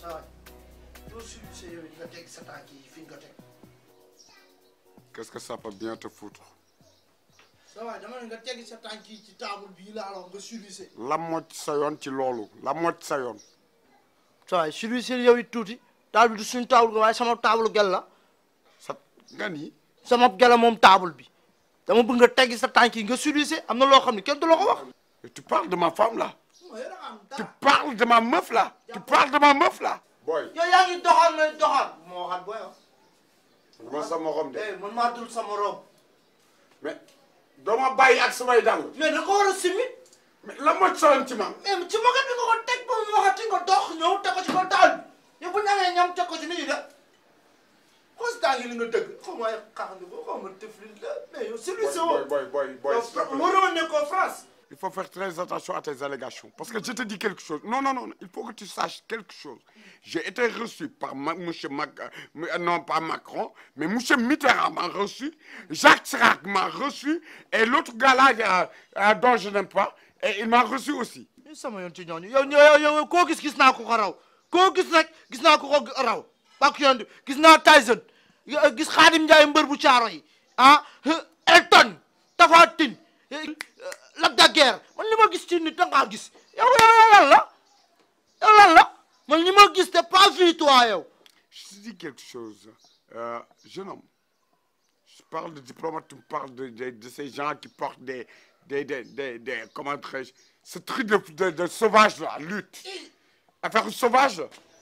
saa waay doo sulucé yow nga teg sa tànk yi fi nga teg Qu'est-ce que ça peut bien te foutre saa waay dama ne nga teg sa tànk yi ci table bii laa la wax nga sulucé lan moo ci sa yoon ci loolu lan moo ci sa yoon saa waay sulucé yow it tuuti table du suñu table ga waaye sama table gel la sa nga nii sama gel la moom table bi dama bëgg nga teg sa tànk yi nga sulucé am na loo xam ne kenn du la ko wax Mais tu parles de ma femme là tu parles de ma meuf là tu parles de ma meuf là boy yow yaa ngi doxal may doxal moo waxaat booy wax dama sa morom de eh man maa dul sama rob mais doo ma bàyyi ak samay dàll mais da ko war a simi mais lan moo ci sa yoon ci man mais ci moket bi nga ko teg ba mu waxati nga dox ñëw teg ko ci kaw taal bi yow bu ñamee ñam teg ko ci nii de xoos tànk li nga dëgg xaw ma ay xaxandi ko xaw ma tëflil la mais yow celui ci boy boy boy boy s'il te plaît. waroo nekkoo France Il faut faire très attention à tes allégations. Parce que je te dis quelque chose. Non, non, non. Il faut que tu saches quelque chose. J'ai été reçu par ma, monsieur Mac, euh, non pas Macron, mais monsieur Mitterrand m'a reçu, Jacques Chirac m'a reçu, et l'autre gars là euh, euh, dont je n'aime pas, et il m'a reçu aussi. ñu sama yoon ci ñooñu yow yow yow koo gis gis naa ko ko raw koo gis rek gis naa ko ko raw bak yoon bi gis naa Tyson gis Xaadim Njaay mbër bu caaro yi ah Elton Tapha Tine Lac de Guiers man li ma gis ci nit da ngaa gis yow yow lan la yow lan la man li ma gis te pas vu toi yow Je te dis quelque chose. Euh, jeune homme, je parle de diplomate, tu me parles de, de, de ces gens qui portent des, des, des, des, des- comment dirais-je, ce truc de, de, de sauvage là, lutte. Affaire sauvage.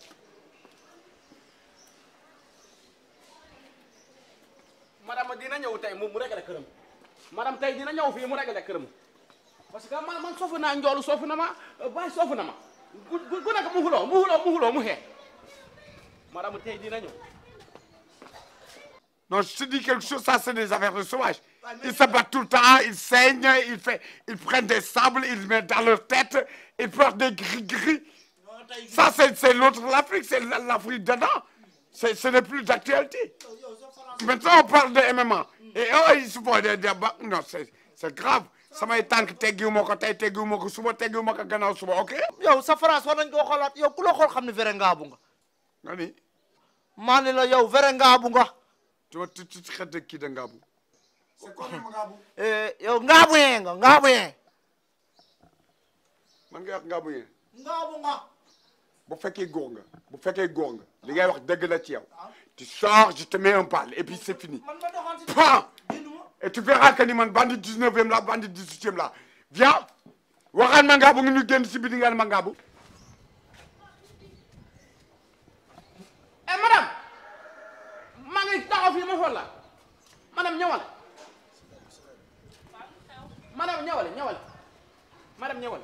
madame dina ñëw tey mu mu réglé këram madame tey dina ñëw fii mu réglé këram parce que man man soofu naa njoolu soofu na ma baay soofu na ma gu gu gu nekk mu xuloo mu xuloo mu xuloo mu xee madame tey dina ñëw Non, je te dis quelque chose, ça c'est des affaires de sauvages. Ils se battent tout le temps, ils saignent, ils, fait, ils prennent des sables, ils mettent dans leur tête, ils portent des gris-gris. Ça c'est c'est l'autre l'Afrique, c'est l'Afrique dedans. C'est- Ce n'est plus d'actualité. Maintenant on parle de MMA. Et oh, ils se font des débats. Non, c'est c'est grave. samay tànk teggiwuma ko tey teggiwuma ko suba teggiwuma ko gannaaw suba ok. yow sa France war nañ koo xoolaat yow ku la xool xam ne vrai ngaabu nga nga ni maa ne la yow vrai ngaabu nga tu ma tu tu xet de kii de Ngabou. c'est quoi Ngabou. Eh, yow ngaabu yee nga ngaabu yee man nga wax Ngabou yéen. ngaabu nga bu fekkee góor nga bu fekkee góor nga li ngay wax dëgg la ci yow tu sors je te mets un bal et puis c'est fini man ma doxaan si Pan génnuma et tu verras que ni man bandi 19e la bandi 18e la viens waxaan ma Ngabou nga ñu génn si biti nga ne ma Ngabou eh madame maa ngi taxaw fii ma xool la madame ñëwal madame ñëwal ñëwal madame ñëwal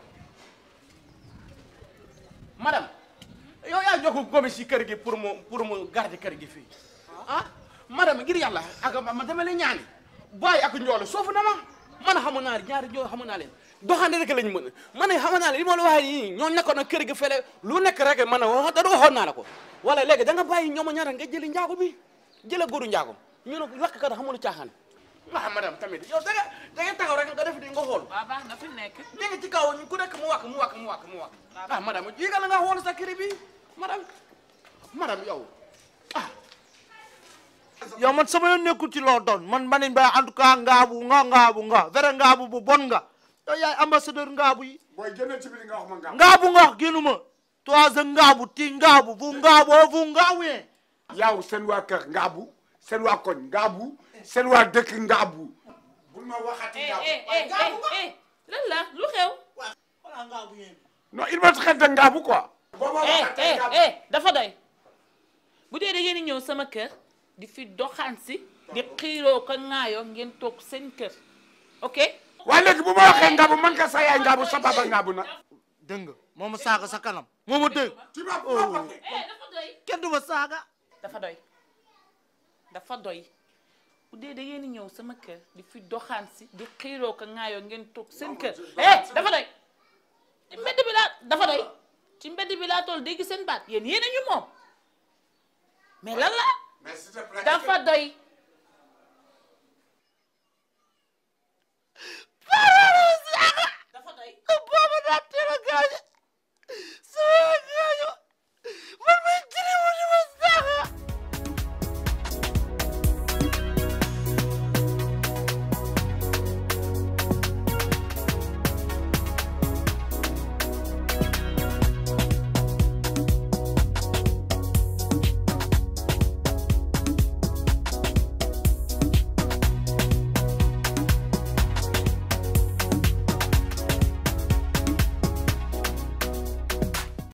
madame yow yaa jox ko gomi si kër gi pour mu pour mu garder kër gi fii ah madame ngir yàlla ak ma dama la ñaani bàyyi ak njoolu soofu na ma man xamu naa ñaari joo xamu naa leen doxande rek lañ mën man xamu naa leen li ma la waxee nii ñoo nekkoon na kër gi fele lu nekk rek man wax da waxoon naa la ko wala léegi da nga bàyyi ñooma ñaata nga jëli njaago bi jëla góoru njaago ñu ne lakk kat xamul caaxaan ah madame tamit yow da nga da nga taxaw rek nga def di nga xool waaw baax na fi mu nekk. léegi ci kaw ku nekk mu wàkk mu wàkk mu wàkk mu wàkk ah madame yéegal nga xool sa kër bi madame madame yow ah yow man sama yoon nekkul ci loo doon man manin ba en tout cas ngaabu nga ngaabu nga vrai ngaabu bu bon nga yow yaay ambassadeur ngaabu yi booy génnee ci biti nga wax ma Ngabou ngaabu nga génnuma toi a ngaabu ti ngaabu bu ngaabu bu ngaabu yee yow seen waa kër Ngabou seen waa koñ Ngabou seen waa dëkk Ngabou bul ma waxati eh Ngabou eh eh eh eh lan la lu xew. wala ngaabu yee non il me traite de Ngabou quoi boo ma eh waxatee eh Ngabou eh dafa doy bu dee da ngeen di ñëw sama kër di fi doxaan si di xiiroo ko ŋaayoo ngeen toog seen kër ok. waaye léegi bu ma waxee Ngabou man ka sa yaay Ngabou sa papa Ngabou na dégg nga moo ma saaga sa kanam moo ma dégg tu m'as pas eh dafa doy. kenn du ma saaga dafa doy dafa doy bu dee da ngeen di ñëw sama kër di fi doxaan si di xiiroo ko ŋaayoo ngeen toog seen kër eh dafa doy ci mbedd bi laa dafa doy ci mbedd bi laa toll dégg seen baat yéen yéen a ñu moom mais lan la mais s'il te plaît dafa doy